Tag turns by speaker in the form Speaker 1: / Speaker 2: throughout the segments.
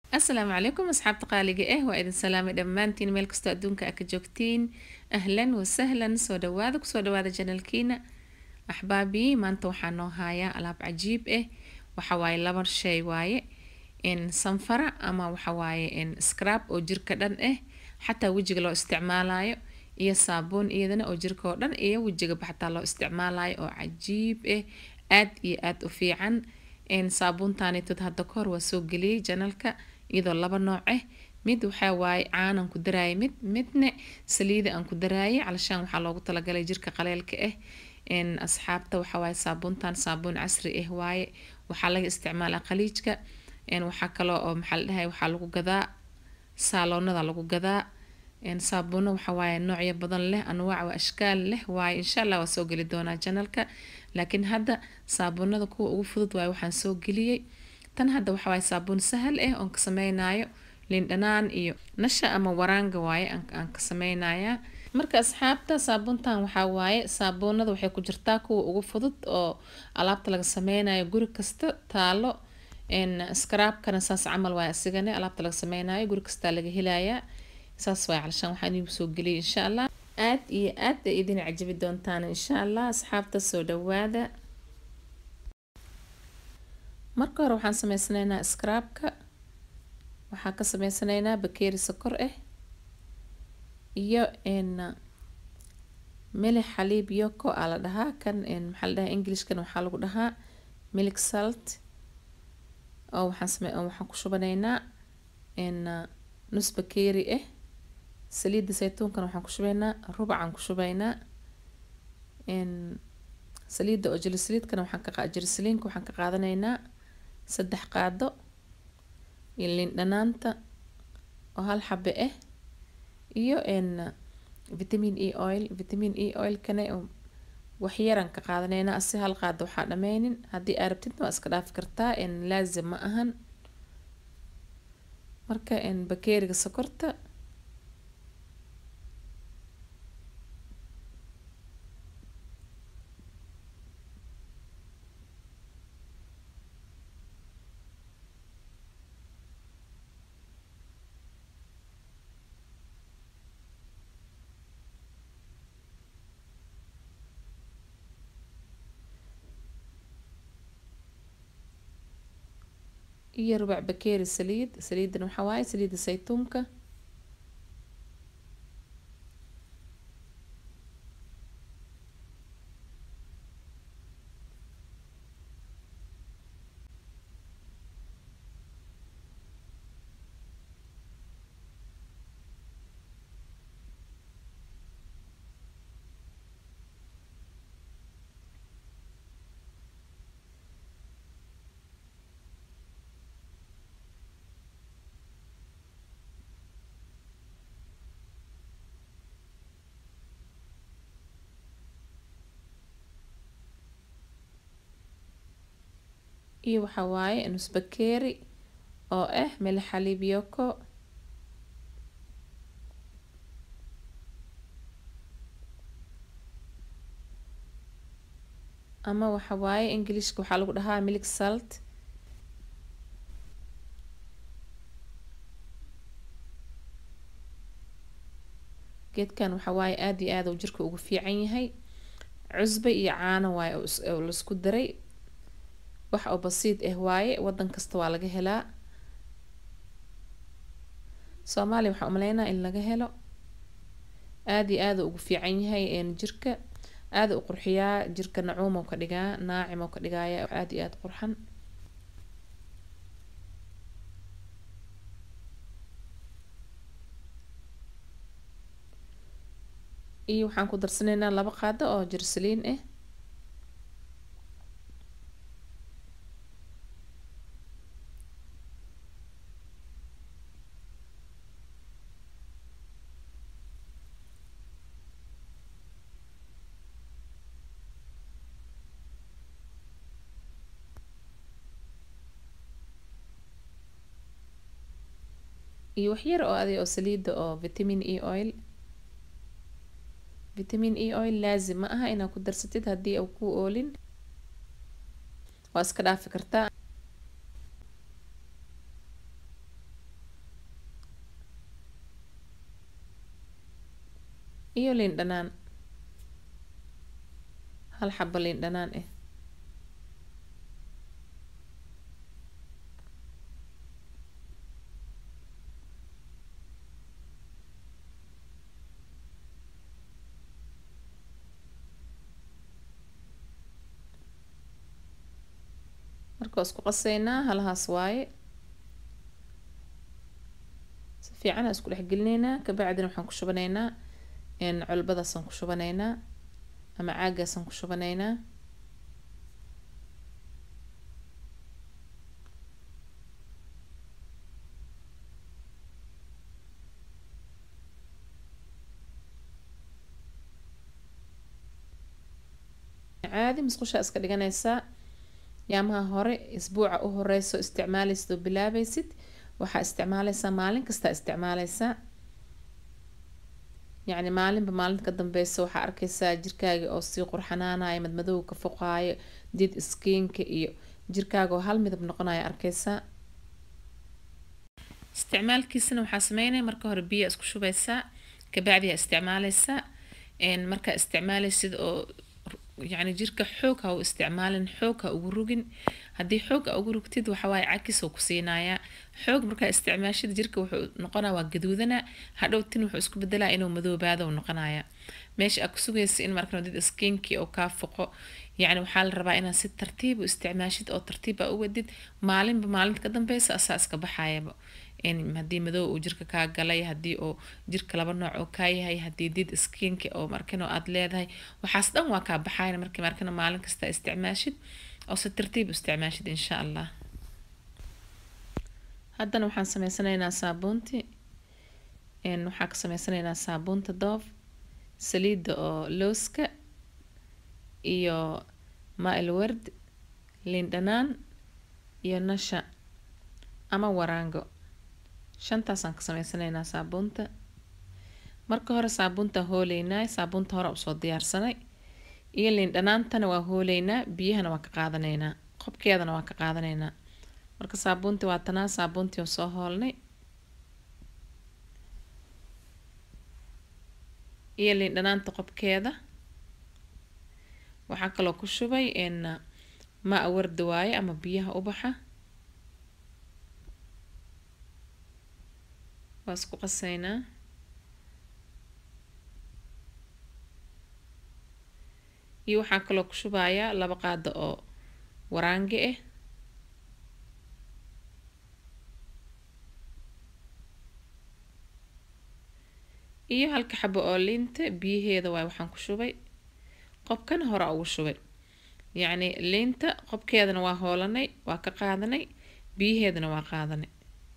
Speaker 1: asalaamu calaykum asxaabta qaaliga ah waa idin salaamay dhammaantiin meel kastoo adduunka aa ka joogtiin ahlan wasahlan soo dhawaada kusoo dhawaada janalkiina axbaabii maanta waxaa noo hayaa alaab cajiib ah waxawaaye laba shay waaye sanfara ama waxawaaye scrab oo jirka dhan ah xataa wejiga loo isticmaalayo iyo saabuun iyadana oo jirka oo dhan iyo wejigaba xataa loo isticmaalayo oo cajiib ah aad iyo aad u fiican saabuuntaanitood hadda kahor waa soo geliyey janalka iyadoo laba nooc ah mid waxaa waaye caanan ku daraayay mid midna saliida aan ku daraayay calashaan waxaa loogu talagalay jirka qaleelka ah asxaabta waxawaaye saabuuntan saabuun casri ah waaye waxaa laga isticmaalaa khaliijka waxaa kaloo oo maxaa la dhahay waxaa lagu gadaa saaloonada lagu gadaa saabuuno waxawaaye noocyo badan leh anwaac wa ashkaal leh waaye insha allah waa soo geli doonaa janalka laakiin hadda saabuunada kuwa ugu fudud waaye waxaan soo geliyey tan hadda waxawaaye saabuun sahal ah oon ka sameynayo liindhanaan iyo nasha ama waraanga waaye aan ka sameynayaa marka asxaabta saabuuntan waxaa waaye saabuunada waxay ku jirtaa kuwa ugu fudud oo alaabta laga sameynayo guri kasta taalo scraabkana saas camal waaye asigane alaabta laga sameynayo guri kastaa laga helayaa saas waaye calashaan waxaan iigu soo geliyay insha allah aad iyo aad ay idin cajabi doontaan insha allah asxaabta soo dhawaada marka hore waxaan sameysanaynaa scraabka waxaan ka sameysanaynaa bakeeri sokor ah iyo milix xaliib yoko aa la dhahaa kan maxaa la dhahaa englishkan waxaa lagu dhahaa milk salt oo waxaan same waxaan ku shubanaynaa nus bakeeri ah saliidda saytuunkana waxaan ku shubaynaa rubacaan ku shubaynaa saliidda oo jilisaliidkana waxaan ka jilisaliinka waxaan ka qaadanaynaa saddex qaado iyo liin dhanaanta oo hal xabe ah iyo vitamin e oil vitamin e oilkana waxyaran ka qaadanaynaa asi hal qaado waxaa dhameynin haddii aa rabtidna waa iska dhaafi kartaa laazim ma ahan marka bakeeriga sokorta iyo rubac bakeeri saliid saliidan waxaa waaye saliidda saytuunka iyo waxaa waaye nus bakeeri oo ah milix xaliib yoko ama waxa waaye englishka waxaa lagu dhahaa milk salt geedkan waxaa waaye aada iyo aada uu jirka ugu fiican yahay cusbe iyo caano waaye oo laisku daray wax oo basiid ah waaye wadan kasta waa laga helaa soomaaliya waxaa umaleynaa in laga helo aada iyo aada ugu fiican yahay jirka aada u qurxiyaa jirka nacuum oo ka dhigaa naacim oo ka dhigaaya aada iyo aada qurxan iyo waxaan ku darsanaynaa laba qaado oo jirsaliin ah iyo waxyar oo aday oo saliida oo vitamin e oil vitamin e oil laazim ma aha inaad ku darsatid haddii uu ku oolin waa iska dhaafi kartaa iyo liin dhanaan hal xabo liin dhanaan ah marka waa isku qaseynaa halahaas waaye si fiican aa isku dhexgelineynaa kabacdina waxaan ku shubanaynaa colbadaasaan ku shubanaynaa ama caagaasaan ku shubanaynaa caadi musqushaa iska dhiganaysaa yaamaha hore isbuuca u horeyso isticmaaleysid oo bilaabaysid waxaa isticmaaleysaa maalin kastaa isticmaaleysaa yacni maalinba maalinta ka dambeysa waxaa arkeysaa jirkaaga oo sii qurxanaanayo madmadowga ka foqaayo did skiinka iyo jirkaaga oo hal midab noqonayo arkeysaa isticmaalkiisana waxaa sameynaya marka hore biya isku shubeysaa kabacdi aa isticmaaleysaa markaa isticmaaleysid oo yacni jirka xoog ha u isticmaalin xoog ha ugu rugin haddii xoog a ugu rugtid waxawaaye cakis oo ku siinayaa xoog markaa isticmaashid jirka wuxuu noqonaa waa gaduudana hadhow tin wuxuu isku bedelaa inuu madoobaado u noqonaya meesha aa ku sugaysa in markan did skinkii oo kaa foqo yacni waxaa la rabaa inaad si tartiib u isticmaashid oo tartiib aa u wadid maalinba maalinta ka dambeysa asaa iska baxayaba haddii madow uu jirka kaa galay haddii oo jirka laba nooc oo kaa yahay haddii did skinka oo markano aad leedahay waxaas dhan waa kaa baxayan markii markana maalin kasta isticmaashid oo si tartiib u isticmaashid insha allah haddana waxaan sameysanaynaa saabuunti waxaa ka sameysanaynaa saabuunta doof saliidda oo looska iyo maa-il ward liin dhanaan iyo nasha ama waraango shantaasaan ka sameysanaynaa saabuunta marka hore saabuuntaan hooleynaa saabuunta hore usoo diyaarsanay iyo liin dhanaantana waa hooleynaa biyahana waa ka qaadanaynaa qobkeedana waa ka qaadanaynaa marka saabuuntii waa tanaa saabuuntii oo soo hoolnay iyo liin dhanaanta qobkeeda waxaa kaloo ku shubay maa warda waaye ama biyaha ubaxa waa isku qaseynaa iyo waxaa kaloo ku shubayaa laba qaado oo waraange ah iyo halka xabo oo liinta biyaheeda waay waxaan ku shubay qobkana hore ugu shubay yacni liinta qobkeedana waa hoolanay waa ka qaadanay biyaheedana waa qaadanay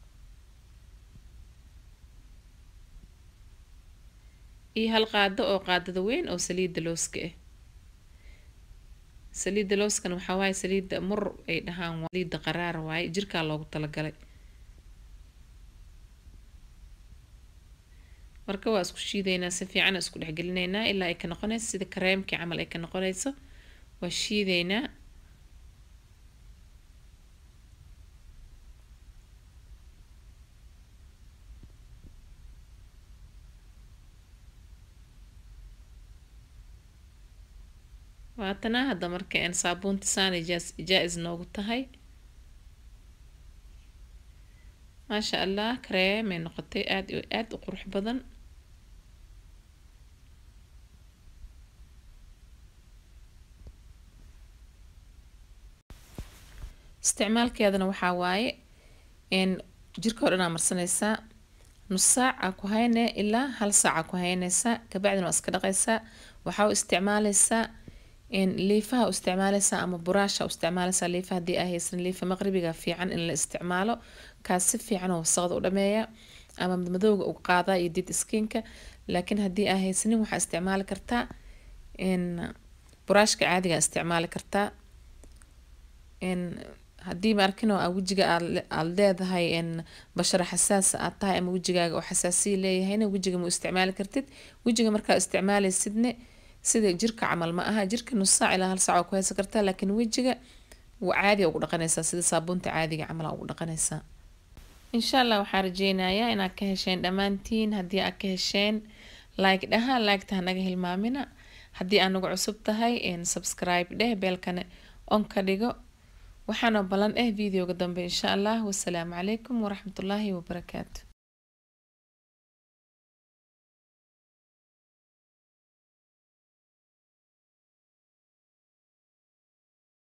Speaker 1: iyo hal qaado oo qaadada weyn oo saliidda looska ah saliidda looskana waxaa waaye saliidda mur ay dhahaan saliidda qaraar waaye jirkaa loogu talagalay marka waa isku shiideynaa si fiican isku dhexgelineynaa ilaa ay ka noqonayso sida kareemkii camal ay ka noqonayso waa shiideynaa waatanaa hadda marka een saabuunta saanay jaa-is noogu tahay maasha allah kareemay noqotay aada iyo aada u qurux badan isticmaalkeedana waxaa waaye n jirka o dhan aa marsanaysaa nus saac aa ku hayne ilaa hal saac aa ku haynaysaa kabacdina waa iska dhaqaysaa waxaa u isticmaaleysaa liifaha u isticmaaleysaa ama buraasha u isticmaaleysaa liifa haddii aa haysan liifa maqribiga fiican in la isticmaalo kaas si fiican oo wasaqda u dhameeya ama madowga u qaadaa iyo did skinka laakiin haddii aa haysanin waxaa isticmaali kartaa buraashka caadiga isticmaali kartaa haddii maarkin oo aa wejiga aad leedahay bashara xasaas aad tahay ama wejigaaga oo xasaasiya leeyahayna wejiga ma isticmaali kartid wejiga markaa isticmaaleysidne sida jirka camal ma aha jirka nus saac ilaa hal saac waa ku haysan kartaa laakiin wejiga caadiga ugu dhaqanaysaa sida saabuunta caadiga camal ugu dhaqanaysaa insha allah waxaa rajeynayaa inaad ka hesheen dhammaantiin haddii aad ka hesheen like dhaha liketa hanaga hilmaamina haddii aanagu cusub tahay subscribe dheh beelkana on ka dhigo waxaanoo balan eh videoga dambe insha allah wasalaamu calaykum waraxmatullaahi wabarakaatu